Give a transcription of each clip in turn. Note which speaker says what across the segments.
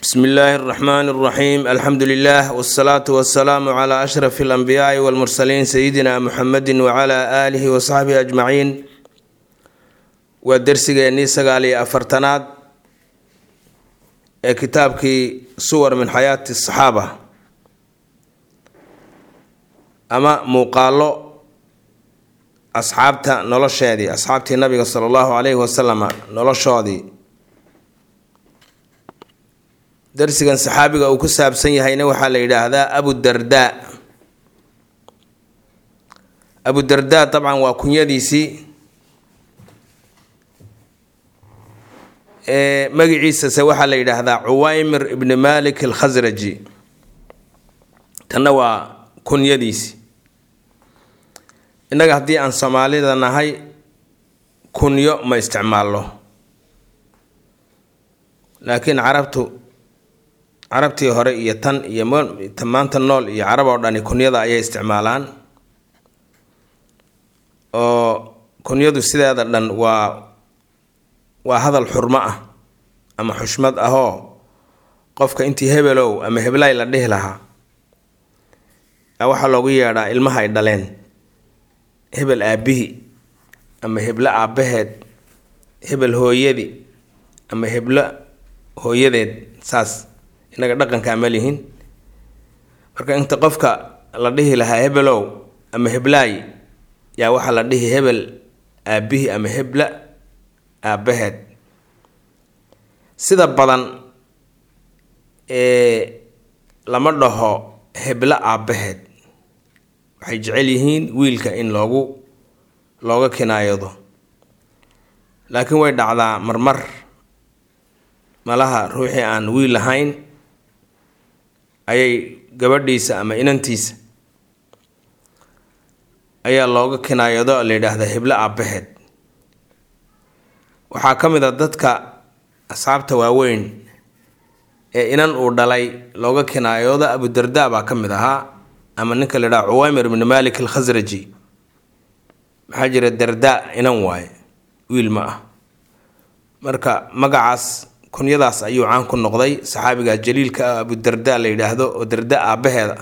Speaker 1: bsmi illaahi اraxmaan اraxiim alxamdu lilah wsalaatu wasalaamu cla ashraf اlanbiyaai wاlmursaliin sayidina muxamedi wcla aalihi wasaxbihi ajmaciin waa dersigeennii sagaal iyo afartanaad ee kitaabkii suwar min xayaati saxaaba ama muuqaalo asxaabta nolosheedii asxaabtii nabiga sala allahu calayhi wasalam noloshoodii darsigan saxaabiga uu ku saabsan yahayna waxaa la yidhaahdaa abudardaa abudardaa dabcan waa kunyadiisii magiciisase waxaa la yidhaahdaa cuwaymir ibni malik alkhasraji tanna waa kunyadiisi innaga haddii aan soomaalida nahay kunyo ma isticmaalno laakiin carabtu carabtii hore iyo tan iyo maanta nool iyo carab oo dhani kunyada ayay isticmaalaan oo kunyadu sideeda dhan waa waa hadal xurmo ah ama xushmad ahoo qofka intii hebelow ama heblay la dhihi lahaa waxaa loogu yeedhaa ilmaha ay dhaleen hebel aabihi ama heblo aabbaheed hebel hooyadi ama heblo hooyadeed saas innaga dhaqankaa ma lihin marka inta qofka la dhihi lahaa hebelow ama heblaay yaa waxaa la dhihi hebel aabihi ama hebla aabbaheed sida badan ee lama dhaho heblo aabbaheed waxay jecel yihiin wiilka in loogu looga kinaayado laakiin way dhacdaa marmar malaha ruuxii aan wiil lahayn ayay gabadhiisa ama inantiisa ayaa looga kinaayado la yidhaahdaa heblo aabbaheed waxaa ka mid a dadka asxaabta waaweyn ee inan uu dhalay looga kinaayoodo abudardaa baa ka mid ahaa ama ninka la yidhaha cuwaymir ibni malik alkhasraji maxaa jira dardaa inan waaye wiil ma ah marka magacaas kunyadaas ayuu caan ku noqday saxaabiga jaliilka ah abudardaa la yidhaahdo oo darda aabbaheeda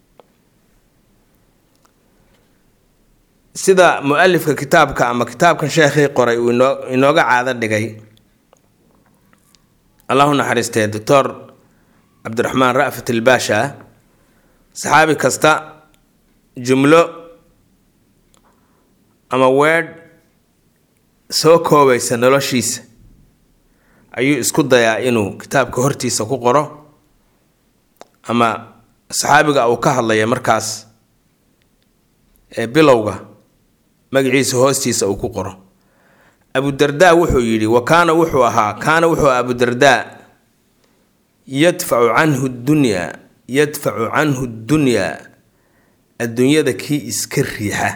Speaker 1: sida mu-alifka kitaabka ama kitaabkan sheekhii qoray uu inoo inooga caado dhigay allahu naxariistee doctor cabdiraxmaan ra'fat ilbaasha saxaabi kasta jumlo ama weedh soo koobaysa noloshiisa ayuu isku dayaa inuu kitaabka hortiisa ku qoro ama saxaabiga uu ka hadlaya markaas ee bilowga magaciisa hoostiisa uu ku qoro abudardaa wuxuu yidhi wa kaana wuxuu ahaa kaana wuxuu aha abudardaa yadfacu canhu dunyaa yadfacu canhu dunyaa adduunyada kii iska riixa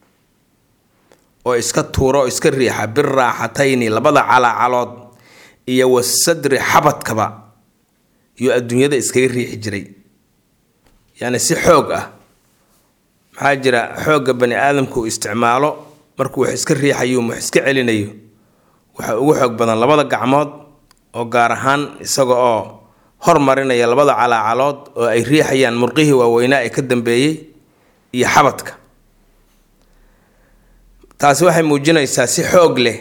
Speaker 1: oo iska tuura oo iska riixa biraaxatayni labada calaacalood iyo wasadri xabadkaba yuu adduunyada iskaga riixi jiray yacni si xoog ah maxaa jira xoogga bani aadamku uu isticmaalo markuu wax iska riixayo wax iska celinayo waxaa ugu xoog badan labada gacmood oo gaar ahaan isaga oo hormarinaya labada calaacalood oo ay riixayaan murqihii waaweynaa ee ka dambeeyey iyo xabadka taasi waxay muujinaysaa si xoog leh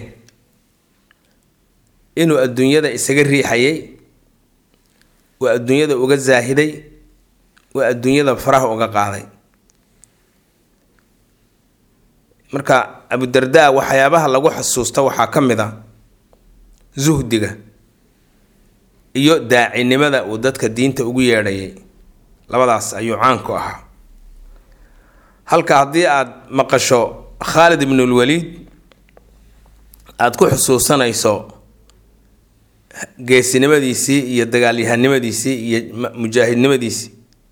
Speaker 1: inuu adduunyada isaga riixayay waa adduunyada uga saahiday waa adduunyada faraha uga qaaday marka abudardaa waxyaabaha lagu xasuusta waxaa ka mid a suhdiga iyo daacinimada uu dadka diinta ugu yeedhayay labadaas ayuu caan ku ahaa halka haddii aada maqasho khaalid ibnulwaliid aada ku xusuusanayso geesinimadiisii iyo dagaalyahanimadiisii iyo mujaahidnimadiisii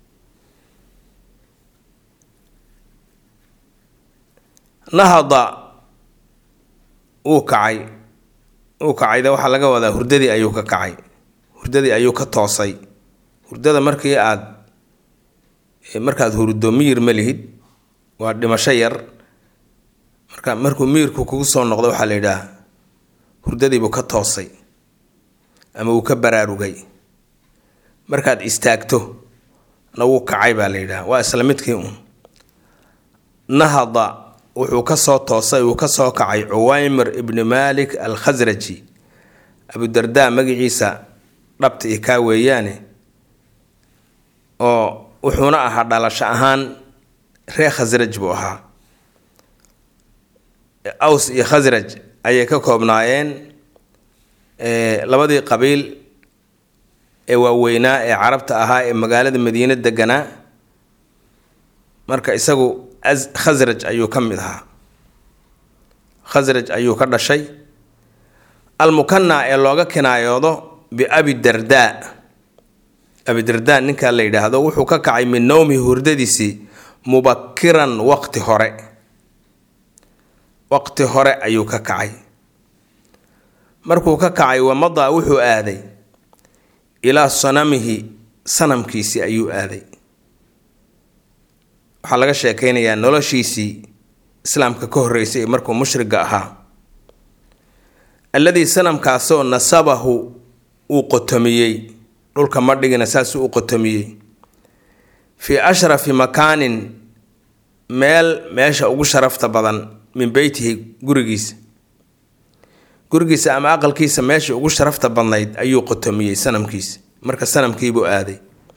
Speaker 1: nahada wuu kacay wuu kacayde waxaa laga wadaa hurdadii ayuu ka kacay hurdadii ayuu ka toosay hurdada markii aada markaad hurdo miyir ma lihid waa dhimasho yar marka markuu miyirku kugu soo noqdo waxaa la yidhaah hurdadiibuu ka toosay ama uu ka baraarugay markaad istaagto na wuu kacay baa la yidhaha waa isla midkii uun nahada wuxuu ka soo toosay uu ka soo kacay cuwaymir ibni malik al khasraji abudardaa magaciisa dhabta i kaa weeyaane oo wuxuuna ahaa dhalasho ahaan reer khasraj buu ahaa aws iyo khasraj ayay ka koobnaayeen labadii qabiil ee waaweynaa ee carabta ahaa ee magaalada madiine deganaa marka isagu khasraj ayuu ka mid ahaa khasraj ayuu ka dhashay almukanaa ee looga kinaayoodo biabi dardaa abidardaa ninkaa la yidhaahdo wuxuu ka kacay min nowmi hurdadiisii mubakiran waqti hore waqti hore ayuu ka kacay markuu ka kacay wamadaa wuxuu aaday ilaa sanamihi sanamkiisii ayuu aaday waxaa laga sheekeynayaa noloshiisii islaamka ka horreysay markuu mushriga ahaa alladii sanamkaasoo nasabahu uu qotomiyey dhulka madhigina saasuu u qotomiyey fii ashrafi makaanin meel meesha ugu sharafta badan min beytihi gurigiisa gurigiisa ama aqalkiisa meesha ugu sharafta badnayd ayuu qotomiyey sanamkiisa marka sanamkiibuu aaday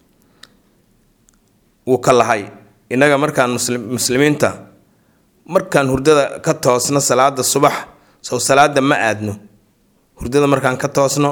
Speaker 1: wuu ka lahay innaga markaan muslimiinta markaan hurdada ka toosno salaada subax sow salaada ma aadno hurdada markaan ka toosno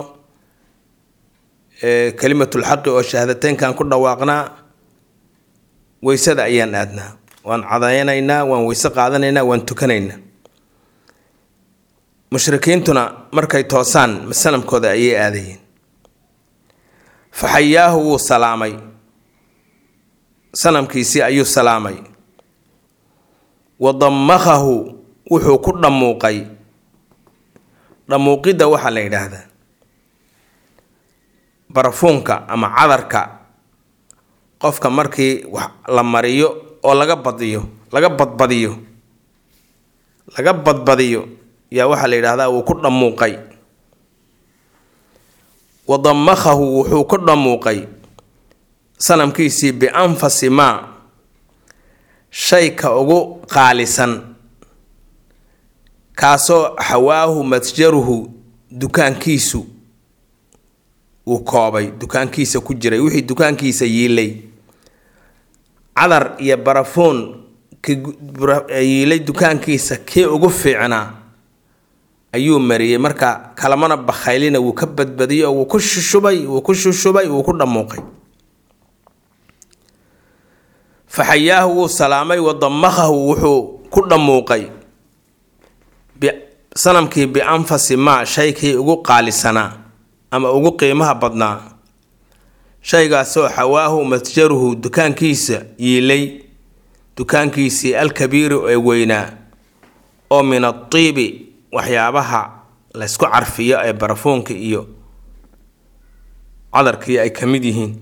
Speaker 1: kalimatulxaqi oo shahaadateynkan ku dhawaaqnaa weysada ayaan aadnaa waan cadaynaynaa waan weyse qaadanaynaa waan tukanaynaa mushrikiintuna markay toosaan sanamkooda ayay aadayeen fa xayaahu wuu salaamay sanamkiisii ayuu salaamay wa dammakahu wuxuu ku dhammuuqay dhammuuqidda waxaa la yidhaahdaa barafuunka ama cadarka qofka markii wax la mariyo oo laga badiyo laga badbadiyo laga badbadiyo yaa waxaa la yidhahdaa wuu ku dhammuuqay wa dammakahu wuxuu ku dhammuuqay sanamkiisii bianfasi maa shayka ugu qaalisan kaasoo xawaahu matjaruhu dukaankiisu uu koobay dukaankiisa ku jiray wixii dukaankiisa yiilay cadar iyo barafuun yiilay dukaankiisa kii ugu fiicnaa ayuu mariyey marka kalamana bakhaylina wuu ka badbadiyey oo wuu ku shushubay wuu ku shushubay wuu ku dhammuuqay fa xayaahu wuu salaamay wa dammakahu wuxuu ku dhammuuqay sanamkii bianfasi maa shaykii ugu qaalisanaa ama ugu qiimaha badnaa shaygaasoo xawaahu matjaruhu dukaankiisa yiilay dukaankiisii alkabiiri ee weynaa oo min atiibi waxyaabaha laysku carfiyo ee barafuunka iyo cadarkii ay ka mid yihiin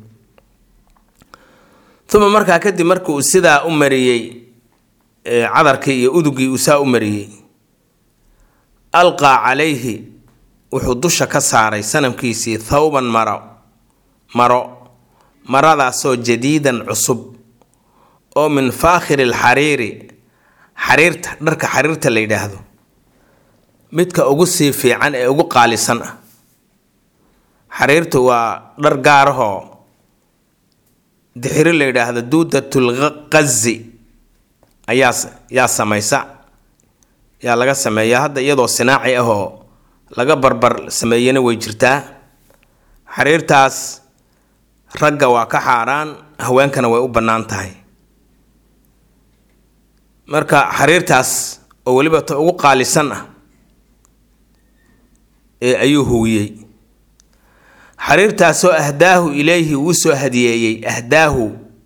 Speaker 1: uma markaa kadib markuu sidaa u mariyey cadarkii iyo udugii uu saa u mariyey alqaa calayhi wuxuu dusha ka saaray sanamkiisii thawban maro maro maradaasoo jadiidan cusub oo min faakhiri alxariiri xariirta dharka xariirta la yidhaahdo midka ugu sii fiican ee ugu qaalisan ah xariirtu waa dhar gaarahoo dixiri la yidhaahdo duudatul qazi ayaa yaa samaysa yaa laga sameeyaa hadda iyadoo sinaaci ahoo laga barbar sameeyana way jirtaa xariirtaas ragga waa ka xaaraan haweenkana way u bannaan tahay marka xariirtaas oo weliba ta ugu qaalisan ah ee ayuu huwiyey xariirtaasoo ahdaahu ilayhi uu soo hadiyeeyey ahdaahu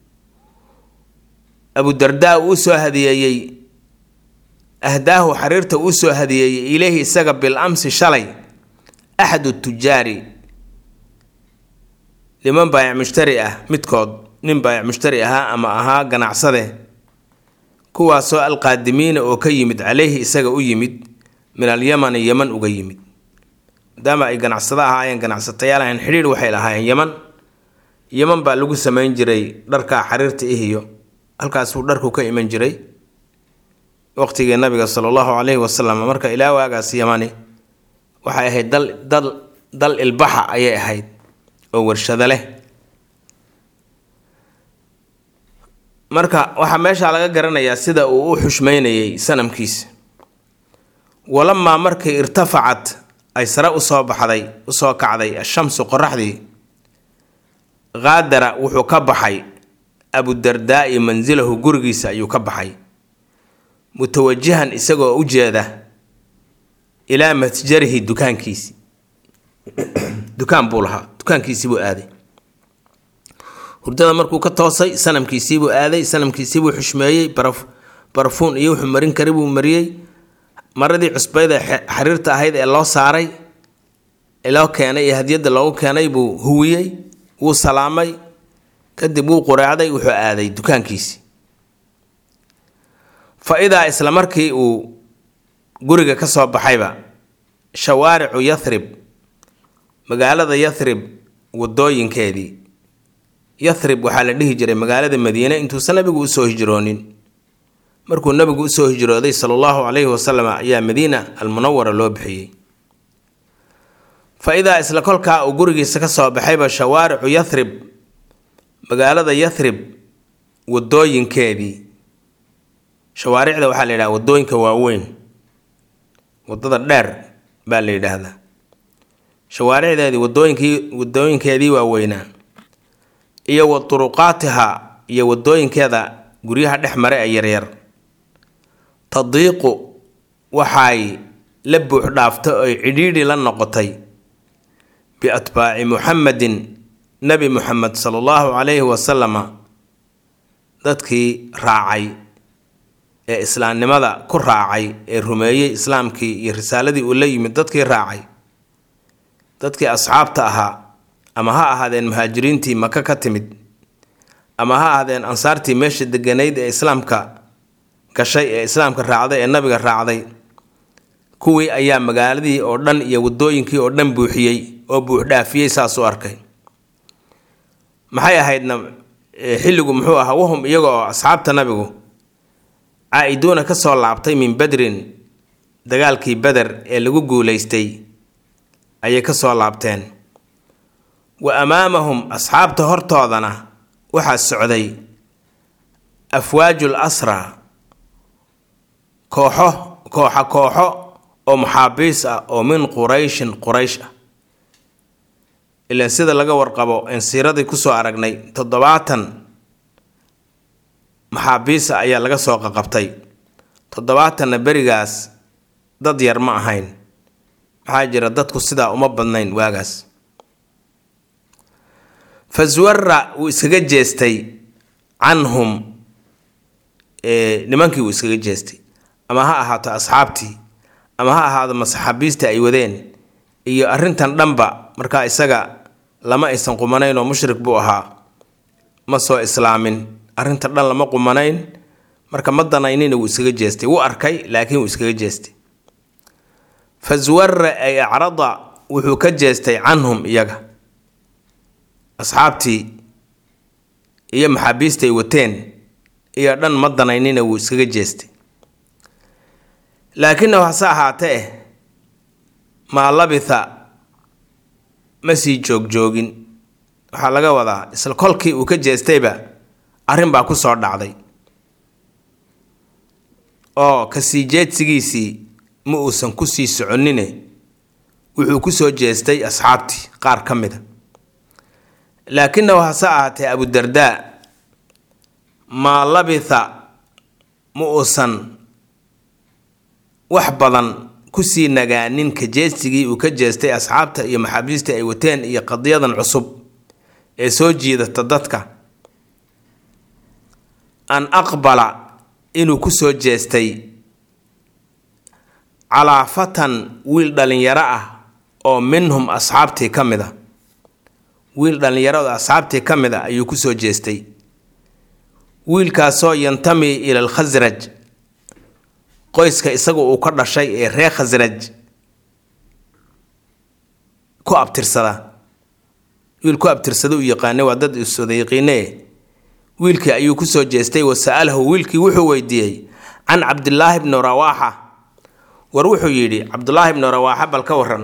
Speaker 1: abudardaa uu soo hadiyeeyey ahdaahu xariirta uu soo hadiyeeyey ilayhi isaga bil amsi shalay axadu tujaari niman baayac mushtari ah midkood nin baayac mushtari ahaa ama ahaa ganacsade kuwaasoo alqaadimiina oo ka yimid caleyhi isaga u yimid min alyamani yeman uga yimid maadaama ay ganacsado ahaayeen ganacsatayaal ahayn xidhiidh waxay lahaayeen yeman yeman baa lagu samayn jiray dharka xariirta ihiyo halkaasuu dharku ka iman jiray waqtigii nabiga sala allahu calayhi wasalam marka ilaa waagaas yamani waxay ahayd dal dal dal ilbaxa ayay ahayd oo warshado leh marka waxaa meeshaa laga garanayaa sida uu u xushmeynayay sanamkiisa walamaa markii irtafacat ay sare usoo baxday usoo kacday ashamsu qoraxdii qaadara wuxuu ka baxay abudardaa'i mansilahu gurigiisa ayuu ka baxay mutawajihan isagoo u jeeda ilaa matjarihi dukaankiisi dukaan buu lahaa dukaankiisii buu aaday hurdada markuu ka toosay sanamkiisiibuu aaday sanamkiisiibuu xushmeeyey barafuun iyo wuxuu marin kari buu mariyey maradii cusbayda xariirta ahayd ee loo saaray loo keenay ee hadiyadda loogu keenay buu huwiyey wuu salaamay kadib wuu qureecday wuxuu aaday dukaankiisii fa idaa isla markii uu guriga ka soo baxayba shawaaricu yathrib magaalada yathrib wadooyinkeedii yathrib waxaa la dhihi jiray magaalada madiine intuusan nabigu usoo hijroonin markuu nabigu usoo hijrooday sala allahu calayhi wasalam ayaa madiina almunawara loo bixiyey fa idaa isla kolkaa uu gurigiisa ka soo baxayba shawaaricu yathrib magaalada yathrib wadooyinkeedii shawaaricda waxaa la yidhaha wadooyinka waaweyn wadada dheer baa la yidhaahdaa shawaaricdeedii wadooyinkii wadooyinkeedii waaweynaa iyo wa turuqaatiha iyo wadooyinkeeda guryaha dhex mare ee yaryar tadiiqu waxay la buux dhaaftay oy cidhiidhi la noqotay biatbaaci muxamedin nebi muxamed sala allahu calayhi wasalama dadkii raacay ee islaamnimada ku raacay ee rumeeyey islaamkii iyo risaaladii uu la yimid dadkii raacay dadkii asxaabta ahaa ama ha ahaadeen muhaajiriintii maka ka timid ama ha ahaadeen ansaartii meesha deganayd ee islaamka gashay ee islaamka raacday ee nabiga raacday kuwii ayaa magaaladii oo dhan iyo wadooyinkii oo dhan buuxiyey oo buuxdhaafiyey saas u arkay maxay ahaydna xilligu muxuu ahaa wahum iyaga oo asxaabta nabigu caa-iduuna ka soo laabtay min badrin dagaalkii beder ee lagu guulaystay ayay ka soo laabteen wa amaamahum asxaabta hortoodana waxaa socday afwaajul asra kooxo kooxa kooxo oo maxaabiis ah oo min qurayshin quraysh ah ilaan sida laga warqabo en siiradii kusoo aragnay toddobaatan maxaabiisa ayaa laga soo qaqabtay toddobaatanna berigaas dad yar ma ahayn maxaa jira dadku sidaa uma badnayn waagaas faswara wuu iskaga jeestay canhum nimankii wuu iskaga jeestay ama ha ahaato asxaabtii ama ha ahaado masaxaabiistii ay wadeen iyo arrintan dhanba markaa isaga lama aysan qumanayn oo mushrik buu ahaa ma soo islaamin arrinta dhan lama qumanayn marka ma danaynina wuu iskaga jeestay wuu arkay laakiin wuu iskaga jeestay faswara ay acrada wuxuu ka jeestay canhum iyaga asxaabtii iyo maxaabiista ay wateen iyo dhan ma danaynina wuu iskaga jeestay laakinahu hase ahaatee maa labitha ma sii joogjoogin waxaa laga wadaa isla kolkii uu ka jeestayba arrin baa ku soo dhacday oo kasii jeedsigiisii ma uusan kusii soconine wuxuu kusoo jeestay asxaabtii qaar ka mida laakinahu hase ahaatee abudardaa maa labitha ma uusan wax badan kusii nagaanin ka jeestigii uu ka jeestay asxaabta iyo maxaabiistii ay wateen iyo qadiyadan cusub ee soo jiidata dadka an aqbala inuu kusoo jeestay calaa fatan wiil dhallinyaro ah oo minhum asxaabtii ka mid a wiil dhallinyarada asxaabtii ka mid a ayuu kusoo jeestay wiilkaasoo yantami ila alkhasraj qoyska isagu uu ka dhashay ee reer khasraj ku abtirsada wiil ku abtirsada u yaqaanay waa dad iswada yaqiine wiilkii ayuu kusoo jeestay wa sa'alahu wiilkii wuxuu weydiiyey can cabdilaahi bni rawaaxa war wuxuu yidhi cabdulaahi bni rawaaxa bal ka waran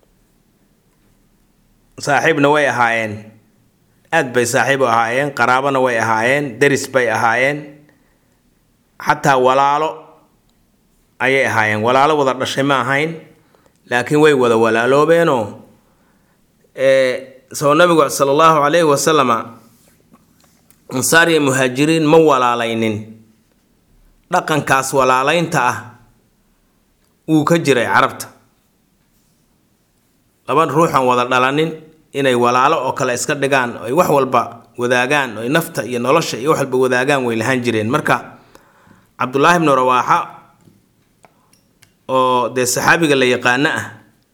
Speaker 1: saaxiibna way ahaayeen aad bay saaxiib u ahaayeen qaraabana way ahaayeen deris bay ahaayeen xataa walaalo ayay ahaayeen walaalo wada dhashay ma ahayn laakiin way wada walaaloobeenoo soo nabigu sala allahu calayhi wasalama ansaar iyo muhaajiriin ma walaalaynin dhaqankaas walaalaynta ah wuu ka jiray carabta laba ruuxan wada dhalanin inay walaalo oo kale iska dhigaan ay wax walba wadaagaan oy nafta iyo nolosha iyo wax walba wadaagaan way lahaan jireen marka cabdulaahi bnu rawaaxa oo dee saxaabiga la yaqaano ah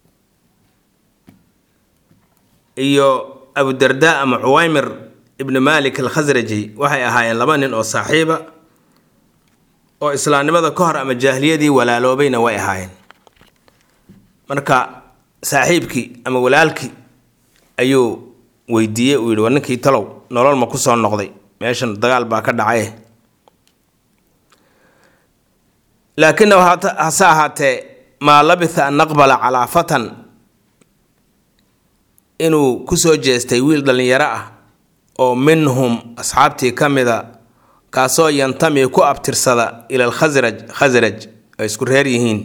Speaker 1: iyo abudarda ama cuwaymir ibni malik alkhasraji waxay ahaayeen laba nin oo saaxiiba oo islaamnimada ka hor ama jaahiliyadii walaaloobayna way ahaayeen marka saaxiibkii ama walaalkii ayuu weydiiyey uu yidhi war ninkii talow nolol ma ku soo noqday meeshan dagaal baa ka dhacay laakinahu hase ahaatee maa labitha an naqbala calaa fatan inuu kusoo jeestay wiil dhallinyaro ah oo minhum asxaabtii ka mida kaasoo yantami ku abtirsada ila alkhasraj khasraj ay isku reer yihiin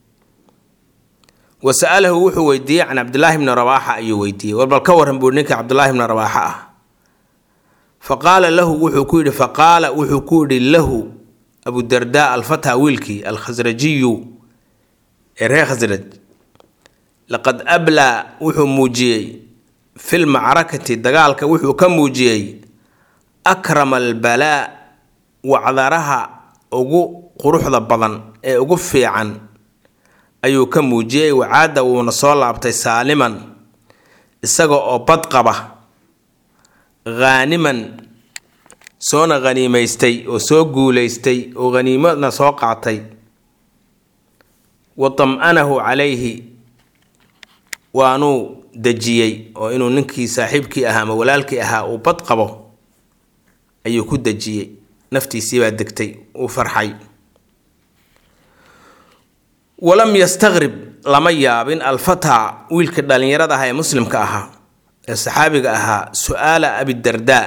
Speaker 1: wa sa'alahu wuxuu weydiiyey can cabdilaahi bni rawaaxa ayuu weydiiyey war bal ka warran buu ninka cabdilaahi bni rawaaxa ah fa qaala lahu wuxuu ku yidhi faqaala wuxuu ku yidhi lahu abudardaa alfataa wiilkii alkhasrajiyu ee reer khasraj laqad ablaa wuxuu muujiyey fil macrakati dagaalka wuxuu ka muujiyey akrama albalaa wacdaraha ugu quruxda badan ee ugu fiican ayuu ka muujiyey wacaada wuuna soo laabtay saaliman isaga oo bad qaba haaniman soona haniimaystay oo soo guulaystay oo haniimadna soo qaatay wa tam-anahu calayhi waanuu dejiyey oo inuu ninkii saaxiibkii ahaa ama walaalkii ahaa uu bad qabo ayuu ku dejiyey naftiisii baa degtay uu farxay walam yastaqrib lama yaabin alfataa wiilkii dhallinyarada ahaa ee muslimka ahaa ee saxaabiga ahaa su-aala abidardaa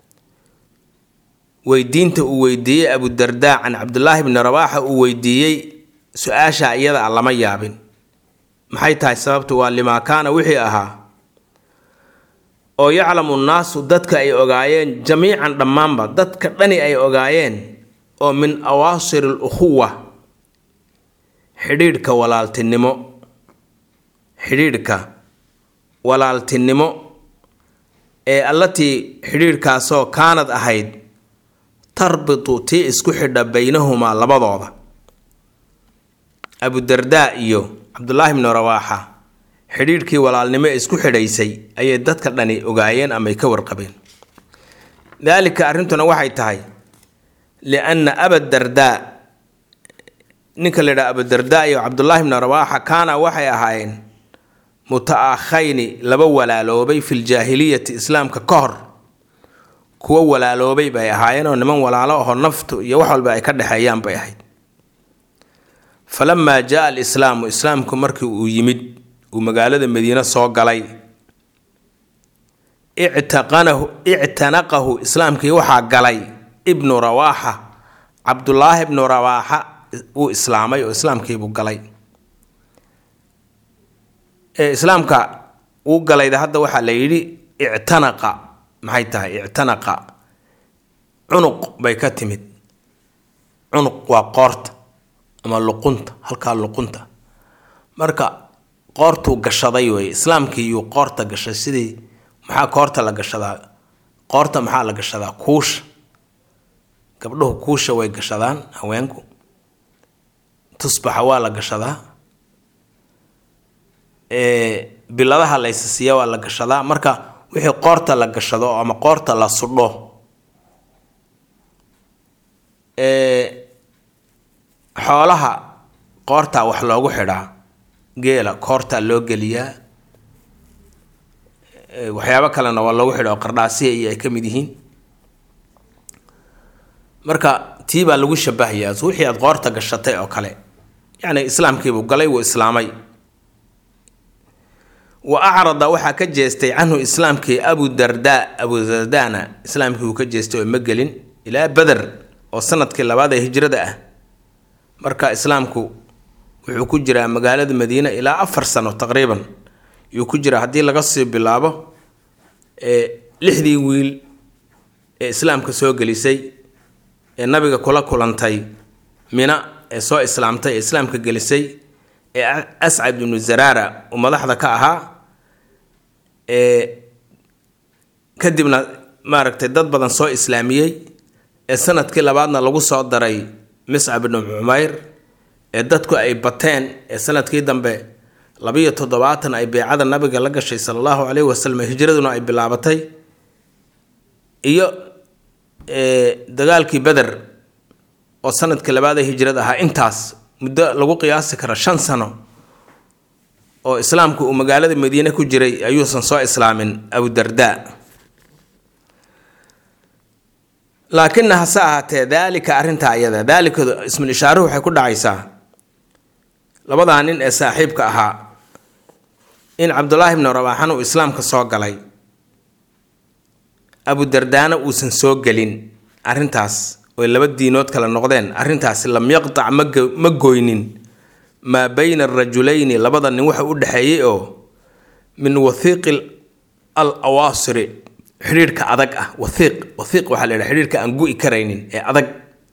Speaker 1: weydiinta uu weydiiyey abudardaa can cabdulaahi bni rawaaxa uu weydiiyey su-aasha iyada a lama yaabin maxay tahay sababtu waa limaa kaana wixii ahaa oo yaclamu nnaasu dadka ay ogaayeen jamiican dhammaanba dadka dhani ay ogaayeen oo min awaasir al ukhuwa xidhiidhka walaaltinimo xidhiidhka walaaltinimo ee allatii xidhiidhkaasoo kaanad ahayd tarbitu tii isku xidha baynahumaa labadooda abudardaa iyo cabdulaahi bnu rawaaxa xidhiidhkii walaalnimo ee isku xidhaysay ayay dadka dhani ogaayeen ama ay ka warqabeen daalika arrintuna waxay tahay lianna abadardaa ninka la yidhaha abudardaa iyo cabdulaahi bnu rawaaxa kaana waxay ahaayeen muta-akhayni laba walaaloobay filjaahiliyati islaamka ka hor kuwo walaaloobay bay ahaayeen oo niman walaalo aho naftu iyo wax walba ay ka dhexeeyaan bay ahayd falamaa jaa alislaamu islaamku markii uu yimid uu magaalada madiine soo galay ictaqanahu ictanaqahu islaamkii waxaa galay ibnu rawaaxa cabdulaahi ibnu rawaaxa wuu islaamay oo islaamkiibuu galay ee islaamka uu galayda hadda waxaa la yidhi ictanaqa maxay tahay ictanaqa cunuq bay ka timid cunuq waa qoorta ama luqunta halkaa luqunta marka qoortuu gashaday wey islaamkii yuu qoorta gashay sidii maxaa koorta la gashadaa qoorta maxaa la gashadaa kuusha gabdhuhu kuusha way gashadaan haweenku tusbaxa waa la gashadaa biladaha laysasiiya waa la gashadaa marka wixii qoorta la gashado ama qoorta la sudho xoolaha qoortaa wax loogu xidhaa geela koortaa loo geliyaa waxyaabo kalena waa lagu xidha oo qardhaasiya iyo ay ka mid yihiin marka tii baa lagu shabahayaa wixii aad qoorta gashatay oo kale yacni islaamkiibuu galay wuu islaamay wa acrada waxaa ka jeestay canhu islaamkii abu darda abu dardana islaamkii uu ka jeestay oo ma gelin ilaa beder oo sanadkii labaad ee hijrada ah marka islaamku wuxuu ku jiraa magaalada madiine ilaa afar sano taqriiban yuu ku jiraa haddii laga sii bilaabo lixdii wiil ee islaamka soo gelisay ee nabiga kula kulantay mina ee soo islaamtay ee islaamka gelisay ee ascad ibnu zaraara uu madaxda ka ahaa ee kadibna maaragtay dad badan soo islaamiyey ee sanadkii labaadna lagu soo daray miscab ibnu cumayr ee dadku ay bateen ee sanadkii dambe labiyo toddobaatan ay beecada nabiga la gashay sala allahu caleyhi wasalam hijraduna ay bilaabatay iyo dagaalkii beder oo sanadkii labaad ee hijrada ahaa intaas muddo lagu qiyaasi karo shan sano oo islaamku uu magaalada madiine ku jiray ayuusan soo islaamin abudarda laakina hase ahaatee daalika arrintaa iyada daalika ismul ishaaruhu waxay ku dhacaysaa labadaa nin ee saaxiibka ahaa in cabdulaahi bnu rabaaxan uu islaamka soo galay abudardaana uusan soo gelin arrintaas oy laba diinood kale noqdeen arrintaasi lam yaqtac ma goynin maa bayna arajulayni labada nin waxa u dhexeeyey oo min wathiiqi al awaasiri xidhiirhka adag ah wathiiq wathiiq waxaa la yidhaha xidhiirhka aan gu-i karaynin ee adag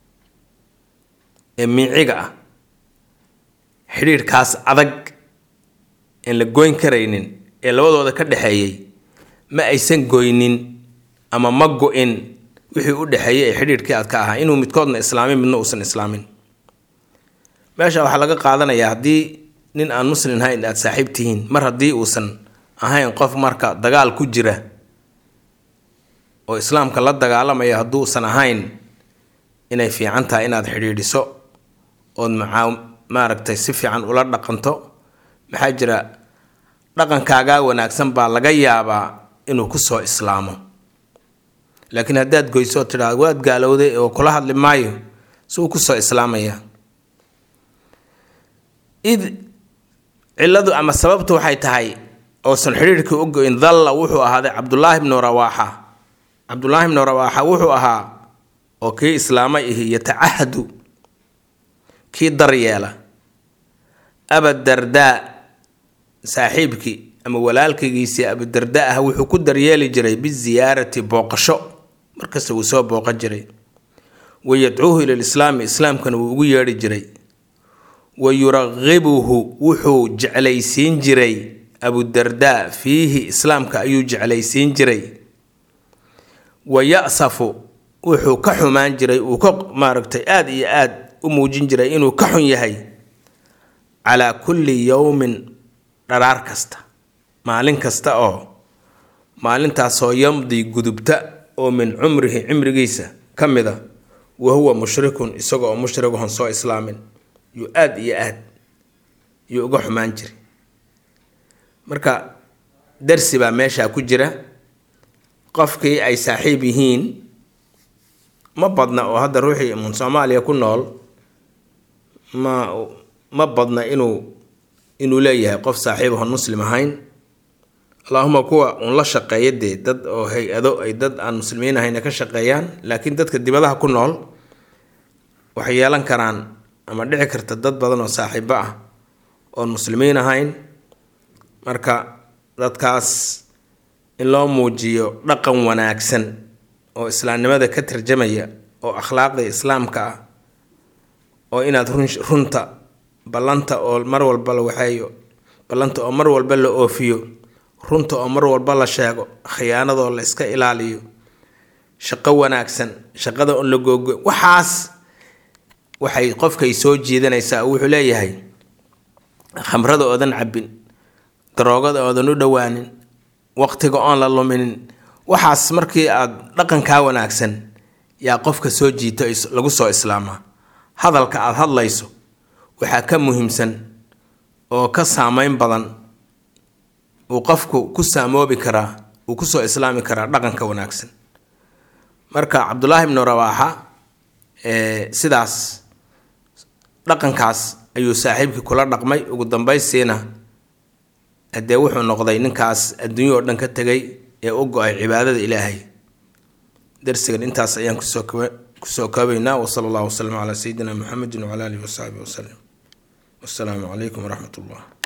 Speaker 1: ee miiciga ah xidhiirhkaas adag aan la goyn karaynin ee labadooda ka dhexeeyey ma aysan goynin ama ma go-in wixii u dhexeeyey ee xidhiirhkii aad ka ahaa inuu midkoodna islaamin midna uusan islaamin meesha waxaa laga qaadanayaa haddii nin aan muslim ahayn aada saaxiib tihiin mar haddii uusan ahayn qof marka dagaal ku jira oo islaamka la dagaalamaya hadduusan ahayn inay fiican tahay inaad xidhiidhiso ood macaa maaragtay si fiican ula dhaqanto maxaa jira dhaqankaagaa wanaagsan baa laga yaabaa inuu kusoo islaamo laakiin haddaad goyso oo tidhaado waad gaalowday oo kula hadli maayo si uu kusoo islaamaya id cilladu ama sababtu waxay tahay oosan xidhiirhkii u goyn dalla wuxuu ahaaday cabdulaahi bnu rawaaxa cabdulaahi bnu rawaaxa wuxuu ahaa oo kii islaamay ihi yatacahadu kii daryeela abadardaa saaxiibkii ama walaalkaygiisii abudarda ah wuxuu ku daryeeli jiray biziyaarati booqasho markasta wuu soo booqan jiray wa yadcuuhu ila lislaami islaamkana wuu ugu yeedhi jiray wa yuraqibuhu wuxuu jeclaysiin jiray abudarda fiihi islaamka ayuu jeclaysiin jiray wa ya-safu wuxuu ka xumaan jiray uu ka maaragtay aada iyo aada u muujin jiray inuu ka xun yahay calaa kulli yowmin dharaar kasta maalin kasta oo maalintaasoo yamdi gudubta oo min cumrihi cimrigiisa ka mid a wa huwa mushrikun isaga oo mushrigahon soo islaamin yuu aada iyo aad yuu uga xumaan jiray marka darsi baa meeshaa ku jira qofkii ay saaxiib yihiin ma badna oo hadda ruuxii mun soomaaliya ku nool ma ma badna inuu inuu leeyahay qof saaxiibahon muslim ahayn allaahuma kuwa uun la shaqeeya dee dad oo hay-ado ay dad aan muslimiin ahayna ka shaqeeyaan laakiin dadka dibadaha ku nool waxay yeelan karaan ama dhici karta dad badan oo saaxiibo ah oon muslimiin ahayn marka dadkaas in loo muujiyo dhaqan wanaagsan oo islaamnimada ka tarjamaya oo akhlaaqda islaamka ah oo inaad run runta ballanta oo mar walba la waxeeyo ballanta oo mar walba la oofiyo runta oo mar walba la sheego khiyaanadoo la iska ilaaliyo shaqo wanaagsan shaqada on la googo waxaas waxay qofkay soo jiidanaysaa wuxuu leeyahay khamrada oodan cabbin daroogada oodan u dhowaanin waqtiga oon la luminin waxaas markii aad dhaqankaa wanaagsan yaa qofka soo jiito lagu soo islaamaa hadalka aada hadlayso waxaa ka muhiimsan oo ka saameyn badan uu qofku ku saamoobi karaa uu kusoo islaami karaa dhaqanka wanaagsan marka cabdulaahi ibnu rawaaxa sidaas dhaqankaas ayuu saaxiibkii kula dhaqmay ugu dambaystiina haddee wuxuu noqday ninkaas adduunyo oo dhan ka tegay ee u go-ay cibaadada ilaahay darsigan intaas ayaan kusoo kusoo koobaynaa wasala allahu wasalam calaa sayidina muxamedin wacala alihi wasaxbihi wasalam wassalaamu calaykum waraxmat ullah